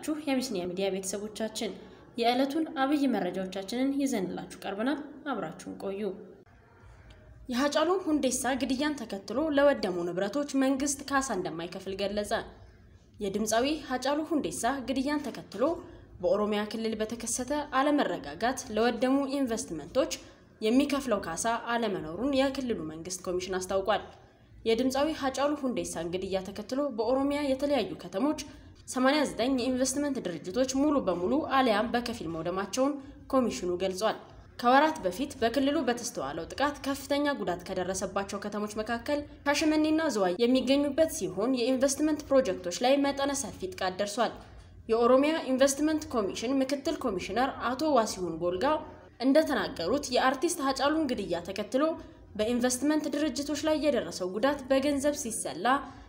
ዋላችሁ የሚስኒያ ሚዲያ ቤተሰቦቻችን፣ የዕለቱን አብይ መረጃዎቻችንን ይዘንላችሁ ቀርበናል። አብራችሁን ቆዩ። የሀጫሉ ሁንዴሳ ግድያን ተከትሎ ለወደሙ ንብረቶች መንግስት ካሳ እንደማይከፍል ገለጸ። የድምፃዊ ሀጫሉ ሁንዴሳ ግድያን ተከትሎ በኦሮሚያ ክልል በተከሰተ አለመረጋጋት ለወደሙ ኢንቨስትመንቶች የሚከፍለው ካሳ አለመኖሩን የክልሉ መንግስት ኮሚሽን አስታውቋል። የድምፃዊ ሀጫሉ ሁንዴሳን ግድያ ተከትሎ በኦሮሚያ የተለያዩ ከተሞች 89 የኢንቨስትመንት ድርጅቶች ሙሉ በሙሉ አሊያም በከፊል መውደማቸውን ኮሚሽኑ ገልጿል። ከወራት በፊት በክልሉ በተስተዋለው ጥቃት ከፍተኛ ጉዳት ከደረሰባቸው ከተሞች መካከል ሻሸመኔና ዝዋይ የሚገኙበት ሲሆን የኢንቨስትመንት ፕሮጀክቶች ላይ መጠነ ሰፊ ጥቃት ደርሷል። የኦሮሚያ ኢንቨስትመንት ኮሚሽን ምክትል ኮሚሽነር አቶ ዋሲሁን ጎልጋ እንደተናገሩት የአርቲስት ሀጫሉን ግድያ ተከትሎ በኢንቨስትመንት ድርጅቶች ላይ የደረሰው ጉዳት በገንዘብ ሲሰላ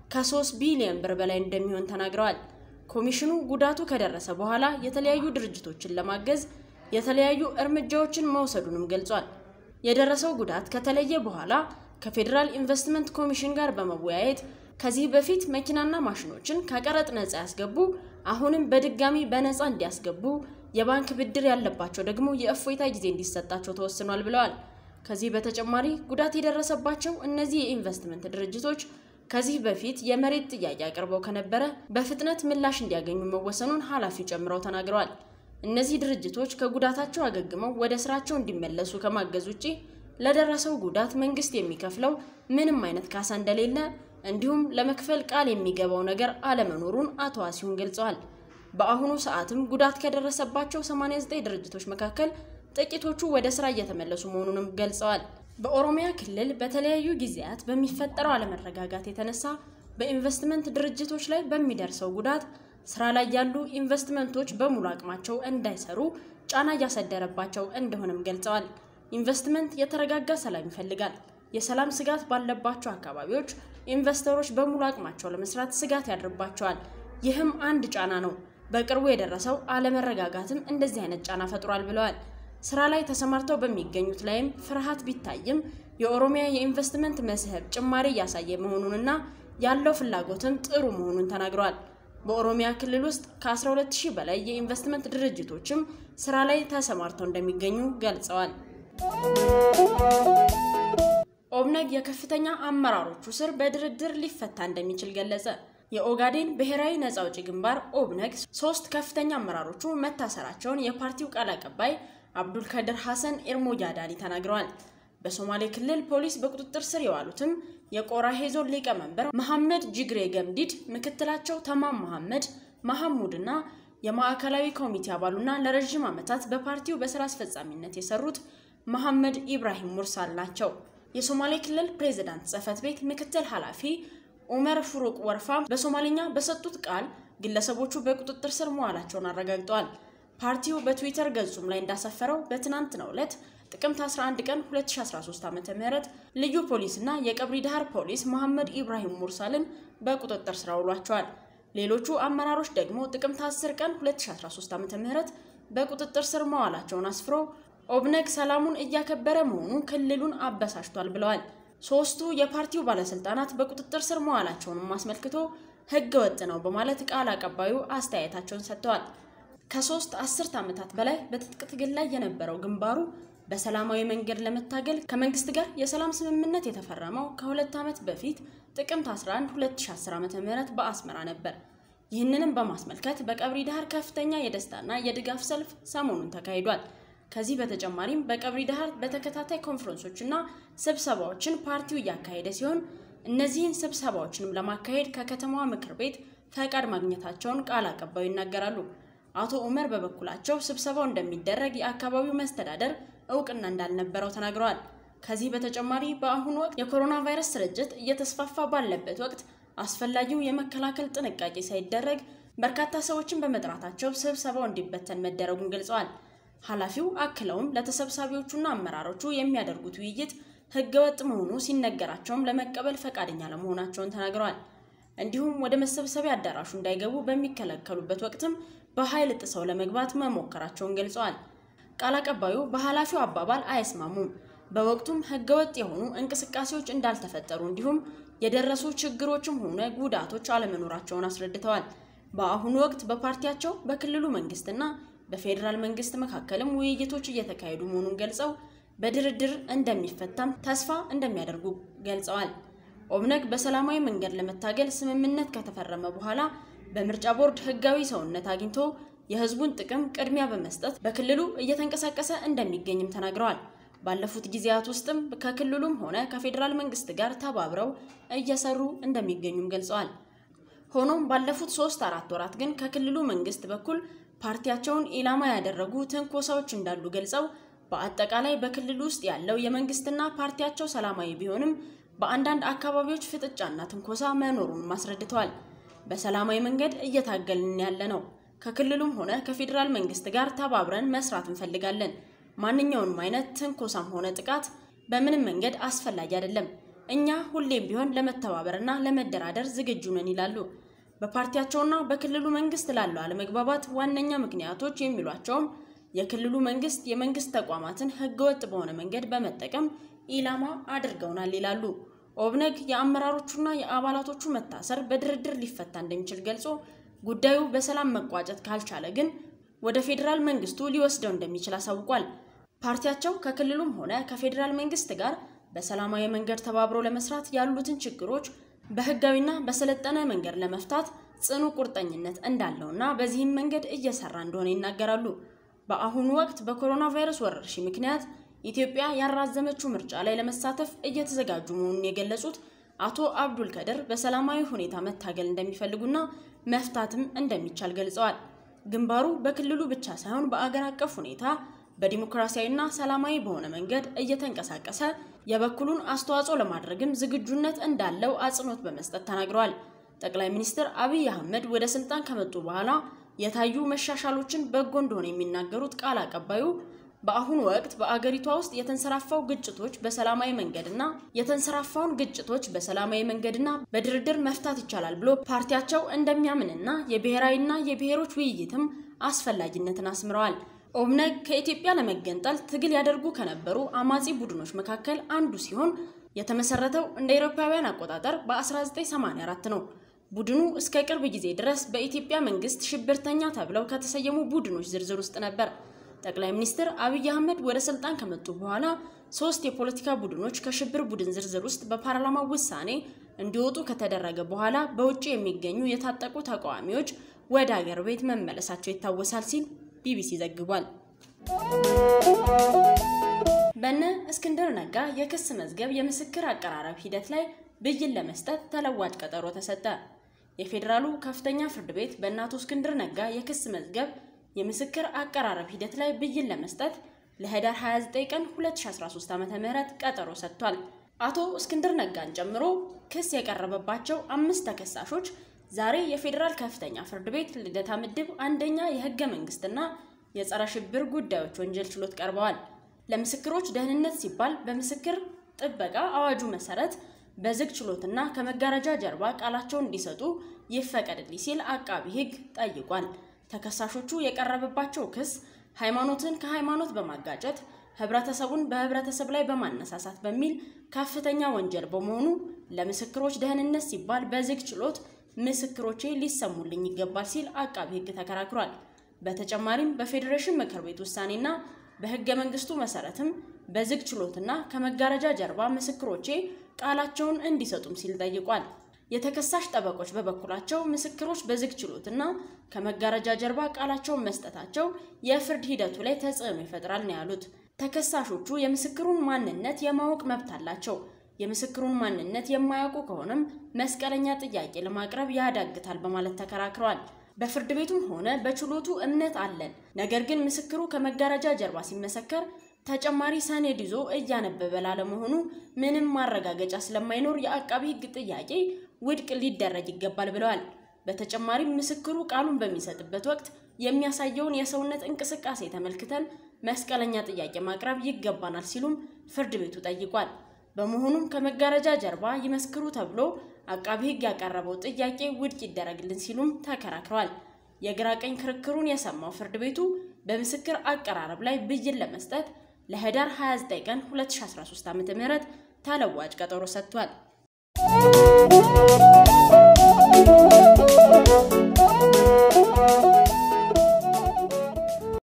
ከ3 ቢሊዮን ብር በላይ እንደሚሆን ተናግረዋል። ኮሚሽኑ ጉዳቱ ከደረሰ በኋላ የተለያዩ ድርጅቶችን ለማገዝ የተለያዩ እርምጃዎችን መውሰዱንም ገልጿል። የደረሰው ጉዳት ከተለየ በኋላ ከፌዴራል ኢንቨስትመንት ኮሚሽን ጋር በመወያየት ከዚህ በፊት መኪናና ማሽኖችን ከቀረጥ ነፃ ያስገቡ አሁንም በድጋሚ በነፃ እንዲያስገቡ፣ የባንክ ብድር ያለባቸው ደግሞ የእፎይታ ጊዜ እንዲሰጣቸው ተወስኗል ብለዋል። ከዚህ በተጨማሪ ጉዳት የደረሰባቸው እነዚህ የኢንቨስትመንት ድርጅቶች ከዚህ በፊት የመሬት ጥያቄ አቅርበው ከነበረ በፍጥነት ምላሽ እንዲያገኙ መወሰኑን ኃላፊው ጨምረው ተናግረዋል። እነዚህ ድርጅቶች ከጉዳታቸው አገግመው ወደ ስራቸው እንዲመለሱ ከማገዝ ውጪ ለደረሰው ጉዳት መንግስት የሚከፍለው ምንም አይነት ካሳ እንደሌለ እንዲሁም ለመክፈል ቃል የሚገባው ነገር አለመኖሩን አቶ ዋሲሁን ገልጸዋል። በአሁኑ ሰዓትም ጉዳት ከደረሰባቸው 89 ድርጅቶች መካከል ጥቂቶቹ ወደ ስራ እየተመለሱ መሆኑንም ገልጸዋል። በኦሮሚያ ክልል በተለያዩ ጊዜያት በሚፈጠረው አለመረጋጋት የተነሳ በኢንቨስትመንት ድርጅቶች ላይ በሚደርሰው ጉዳት ስራ ላይ ያሉ ኢንቨስትመንቶች በሙሉ አቅማቸው እንዳይሰሩ ጫና እያሳደረባቸው እንደሆነም ገልጸዋል። ኢንቨስትመንት የተረጋጋ ሰላም ይፈልጋል። የሰላም ስጋት ባለባቸው አካባቢዎች ኢንቨስተሮች በሙሉ አቅማቸው ለመስራት ስጋት ያድርባቸዋል። ይህም አንድ ጫና ነው። በቅርቡ የደረሰው አለመረጋጋትም እንደዚህ አይነት ጫና ፈጥሯል ብለዋል። ስራ ላይ ተሰማርተው በሚገኙት ላይም ፍርሃት ቢታይም የኦሮሚያ የኢንቨስትመንት መስህብ ጭማሪ እያሳየ መሆኑንና ያለው ፍላጎትም ጥሩ መሆኑን ተናግረዋል። በኦሮሚያ ክልል ውስጥ ከ12000 በላይ የኢንቨስትመንት ድርጅቶችም ስራ ላይ ተሰማርተው እንደሚገኙ ገልጸዋል። ኦብነግ የከፍተኛ አመራሮቹ ስር በድርድር ሊፈታ እንደሚችል ገለጸ። የኦጋዴን ብሔራዊ ነጻ አውጪ ግንባር ኦብነግ ሶስት ከፍተኛ አመራሮቹ መታሰራቸውን የፓርቲው ቃል አቀባይ አብዱልከድር ሐሰን ኤርሞጃዳኒ ተናግረዋል። በሶማሌ ክልል ፖሊስ በቁጥጥር ስር የዋሉትም የቆራሄ ዞን ሊቀመንበር መሐመድ ጅግሬ ገምዲድ፣ ምክትላቸው ተማም መሐመድ መሐሙድ እና የማዕከላዊ ኮሚቴ አባሉና ለረዥም ዓመታት በፓርቲው በስራ አስፈጻሚነት የሰሩት መሐመድ ኢብራሂም ሙርሳል ናቸው። የሶማሌ ክልል ፕሬዝዳንት ጽህፈት ቤት ምክትል ኃላፊ ኡመር ፍሩቅ ወርፋ በሶማሌኛ በሰጡት ቃል ግለሰቦቹ በቁጥጥር ስር መዋላቸውን አረጋግጠዋል። ፓርቲው በትዊተር ገጹም ላይ እንዳሰፈረው በትናንትናው ዕለት ጥቅምት 11 ቀን 2013 ዓ.ም ልዩ ፖሊስና የቀብሪ ዳህር ፖሊስ መሐመድ ኢብራሂም ሙርሳልን በቁጥጥር ስር አውሏቸዋል። ሌሎቹ አመራሮች ደግሞ ጥቅምት 10 ቀን 2013 ዓ.ም በቁጥጥር ስር መዋላቸውን አስፍሮ ኦብነግ ሰላሙን እያከበረ መሆኑ ክልሉን አበሳጭቷል ብለዋል። ሶስቱ የፓርቲው ባለስልጣናት በቁጥጥር ስር መዋላቸውንም አስመልክቶ ህገ ወጥ ነው በማለት ቃል አቀባዩ አስተያየታቸውን ሰጥተዋል። ከሶስት አስርት ዓመታት በላይ በትጥቅ ትግል ላይ የነበረው ግንባሩ በሰላማዊ መንገድ ለመታገል ከመንግስት ጋር የሰላም ስምምነት የተፈረመው ከሁለት ዓመት በፊት ጥቅምት 11 2010 ዓ.ም በአስመራ ነበር። ይህንንም በማስመልከት በቀብሪ ዳህር ከፍተኛ የደስታና የድጋፍ ሰልፍ ሰሞኑን ተካሂዷል። ከዚህ በተጨማሪም በቀብሪ ዳህር በተከታታይ ኮንፈረንሶችና ስብሰባዎችን ፓርቲው እያካሄደ ሲሆን እነዚህን ስብሰባዎችንም ለማካሄድ ከከተማዋ ምክር ቤት ፈቃድ ማግኘታቸውን ቃል አቀባዩ ይናገራሉ። አቶ ኡመር በበኩላቸው ስብሰባው እንደሚደረግ የአካባቢው መስተዳደር እውቅና እንዳልነበረው ተናግረዋል። ከዚህ በተጨማሪ በአሁኑ ወቅት የኮሮና ቫይረስ ስርጭት እየተስፋፋ ባለበት ወቅት አስፈላጊው የመከላከል ጥንቃቄ ሳይደረግ በርካታ ሰዎችን በመጥራታቸው ስብሰባው እንዲበተን መደረጉን ገልጸዋል። ኃላፊው አክለውም ለተሰብሳቢዎቹና አመራሮቹ የሚያደርጉት ውይይት ህገወጥ መሆኑ ሲነገራቸውም ለመቀበል ፈቃደኛ ለመሆናቸውን ተናግረዋል። እንዲሁም ወደ መሰብሰቢያ አዳራሹ እንዳይገቡ በሚከለከሉበት ወቅትም በኃይል ጥሰው ለመግባት መሞከራቸውን ገልጸዋል። ቃል አቀባዩ በኃላፊው አባባል አይስማሙም። በወቅቱም ህገወጥ የሆኑ እንቅስቃሴዎች እንዳልተፈጠሩ እንዲሁም የደረሱ ችግሮችም ሆነ ጉዳቶች አለመኖራቸውን አስረድተዋል። በአሁኑ ወቅት በፓርቲያቸው በክልሉ መንግስትና በፌዴራል መንግስት መካከልም ውይይቶች እየተካሄዱ መሆኑን ገልጸው በድርድር እንደሚፈታም ተስፋ እንደሚያደርጉ ገልጸዋል። ኦብነግ በሰላማዊ መንገድ ለመታገል ስምምነት ከተፈረመ በኋላ በምርጫ ቦርድ ህጋዊ ሰውነት አግኝቶ የህዝቡን ጥቅም ቅድሚያ በመስጠት በክልሉ እየተንቀሳቀሰ እንደሚገኝም ተናግረዋል። ባለፉት ጊዜያት ውስጥም ከክልሉም ሆነ ከፌዴራል መንግስት ጋር ተባብረው እየሰሩ እንደሚገኙም ገልጸዋል። ሆኖም ባለፉት ሶስት አራት ወራት ግን ከክልሉ መንግስት በኩል ፓርቲያቸውን ኢላማ ያደረጉ ትንኮሳዎች እንዳሉ ገልጸው በአጠቃላይ በክልሉ ውስጥ ያለው የመንግስትና ፓርቲያቸው ሰላማዊ ቢሆንም በአንዳንድ አካባቢዎች ፍጥጫና ትንኮሳ መኖሩን አስረድተዋል። በሰላማዊ መንገድ እየታገልን ያለ ነው። ከክልሉም ሆነ ከፌዴራል መንግስት ጋር ተባብረን መስራት እንፈልጋለን። ማንኛውንም አይነት ትንኮሳም ሆነ ጥቃት በምንም መንገድ አስፈላጊ አይደለም። እኛ ሁሌም ቢሆን ለመተባበርና ለመደራደር ዝግጁ ነን ይላሉ። በፓርቲያቸውና በክልሉ መንግስት ላለው አለመግባባት ዋነኛ ምክንያቶች የሚሏቸውም የክልሉ መንግስት የመንግስት ተቋማትን ህገወጥ በሆነ መንገድ በመጠቀም ኢላማ አድርገውናል ይላሉ። ኦብነግ የአመራሮቹና የአባላቶቹ መታሰር በድርድር ሊፈታ እንደሚችል ገልጾ ጉዳዩ በሰላም መቋጨት ካልቻለ ግን ወደ ፌዴራል መንግስቱ ሊወስደው እንደሚችል አሳውቋል። ፓርቲያቸው ከክልሉም ሆነ ከፌዴራል መንግስት ጋር በሰላማዊ መንገድ ተባብሮ ለመስራት ያሉትን ችግሮች በህጋዊና በሰለጠነ መንገድ ለመፍታት ጽኑ ቁርጠኝነት እንዳለውና በዚህም መንገድ እየሰራ እንደሆነ ይናገራሉ። በአሁኑ ወቅት በኮሮና ቫይረስ ወረርሽኝ ምክንያት ኢትዮጵያ ያራዘመችው ምርጫ ላይ ለመሳተፍ እየተዘጋጁ መሆኑን የገለጹት አቶ አብዱል ከድር በሰላማዊ ሁኔታ መታገል እንደሚፈልጉና መፍታትም እንደሚቻል ገልጸዋል። ግንባሩ በክልሉ ብቻ ሳይሆን በአገር አቀፍ ሁኔታ በዲሞክራሲያዊና ሰላማዊ በሆነ መንገድ እየተንቀሳቀሰ የበኩሉን አስተዋጽኦ ለማድረግም ዝግጁነት እንዳለው አጽንኦት በመስጠት ተናግረዋል። ጠቅላይ ሚኒስትር አብይ አህመድ ወደ ስልጣን ከመጡ በኋላ የታዩ መሻሻሎችን በጎ እንደሆነ የሚናገሩት ቃል አቀባዩ በአሁኑ ወቅት በአገሪቷ ውስጥ የተንሰራፋው ግጭቶች በሰላማዊ መንገድና የተንሰራፋውን ግጭቶች በሰላማዊ መንገድና በድርድር መፍታት ይቻላል ብሎ ፓርቲያቸው እንደሚያምንና የብሔራዊና የብሔሮች ውይይትም አስፈላጊነትን አስምረዋል። ኦብነግ ከኢትዮጵያ ለመገንጠል ትግል ያደርጉ ከነበሩ አማጺ ቡድኖች መካከል አንዱ ሲሆን የተመሰረተው እንደ አውሮፓውያን አቆጣጠር በ1984 ነው። ቡድኑ እስከ ቅርብ ጊዜ ድረስ በኢትዮጵያ መንግስት ሽብርተኛ ተብለው ከተሰየሙ ቡድኖች ዝርዝር ውስጥ ነበር። ጠቅላይ ሚኒስትር አብይ አህመድ ወደ ስልጣን ከመጡ በኋላ ሶስት የፖለቲካ ቡድኖች ከሽብር ቡድን ዝርዝር ውስጥ በፓርላማ ውሳኔ እንዲወጡ ከተደረገ በኋላ በውጭ የሚገኙ የታጠቁ ተቃዋሚዎች ወደ አገር ቤት መመለሳቸው ይታወሳል ሲል ቢቢሲ ዘግቧል። በነ እስክንድር ነጋ የክስ መዝገብ የምስክር አቀራረብ ሂደት ላይ ብይን ለመስጠት ተለዋጭ ቀጠሮ ተሰጠ። የፌዴራሉ ከፍተኛ ፍርድ ቤት በእነ አቶ እስክንድር ነጋ የክስ መዝገብ የምስክር አቀራረብ ሂደት ላይ ብይን ለመስጠት ለህዳር 29 ቀን 2013 ዓ.ም ቀጠሮ ሰጥቷል። አቶ እስክንድር ነጋን ጨምሮ ክስ የቀረበባቸው አምስት ተከሳሾች ዛሬ የፌዴራል ከፍተኛ ፍርድ ቤት ልደታ ምድብ አንደኛ የህገ መንግስትና የጸረ ሽብር ጉዳዮች ወንጀል ችሎት ቀርበዋል። ለምስክሮች ደህንነት ሲባል በምስክር ጥበቃ አዋጁ መሰረት በዝግ ችሎትና ከመጋረጃ ጀርባ ቃላቸውን እንዲሰጡ ይፈቀድልኝ ሲል አቃቢ ህግ ጠይቋል። ተከሳሾቹ የቀረበባቸው ክስ ሃይማኖትን ከሃይማኖት በማጋጨት ህብረተሰቡን በህብረተሰብ ላይ በማነሳሳት በሚል ከፍተኛ ወንጀል በመሆኑ ለምስክሮች ደህንነት ሲባል በዝግ ችሎት ምስክሮቼ ሊሰሙልኝ ይገባል ሲል አቃቢ ህግ ተከራክሯል። በተጨማሪም በፌዴሬሽን ምክር ቤት ውሳኔና በህገ መንግስቱ መሰረትም በዝግ ችሎትና ከመጋረጃ ጀርባ ምስክሮቼ ቃላቸውን እንዲሰጡም ሲል ጠይቋል። የተከሳሽ ጠበቆች በበኩላቸው ምስክሮች በዝግ ችሎትና ከመጋረጃ ጀርባ ቃላቸውን መስጠታቸው የፍርድ ሂደቱ ላይ ተጽዕኖ ይፈጥራል ነው ያሉት። ተከሳሾቹ የምስክሩን ማንነት የማወቅ መብት አላቸው። የምስክሩን ማንነት የማያውቁ ከሆነም መስቀለኛ ጥያቄ ለማቅረብ ያዳግታል በማለት ተከራክረዋል። በፍርድ ቤቱም ሆነ በችሎቱ እምነት አለን፣ ነገር ግን ምስክሩ ከመጋረጃ ጀርባ ሲመሰከር ተጨማሪ ሰነድ ይዞ እያነበበ ላለመሆኑ ምንም ማረጋገጫ ስለማይኖር የአቃቢ ህግ ጥያቄ ውድቅ ሊደረግ ይገባል ብለዋል። በተጨማሪም ምስክሩ ቃሉን በሚሰጥበት ወቅት የሚያሳየውን የሰውነት እንቅስቃሴ ተመልክተን መስቀለኛ ጥያቄ ማቅረብ ይገባናል ሲሉም ፍርድ ቤቱ ጠይቋል። በመሆኑም ከመጋረጃ ጀርባ ይመስክሩ ተብሎ አቃቢ ህግ ያቀረበው ጥያቄ ውድቅ ይደረግልን ሲሉም ተከራክረዋል። የግራ ቀኝ ክርክሩን የሰማው ፍርድ ቤቱ በምስክር አቀራረብ ላይ ብይን ለመስጠት ለህዳር 29 ቀን 2013 ዓ.ም ተለዋጭ ቀጠሮ ሰጥቷል።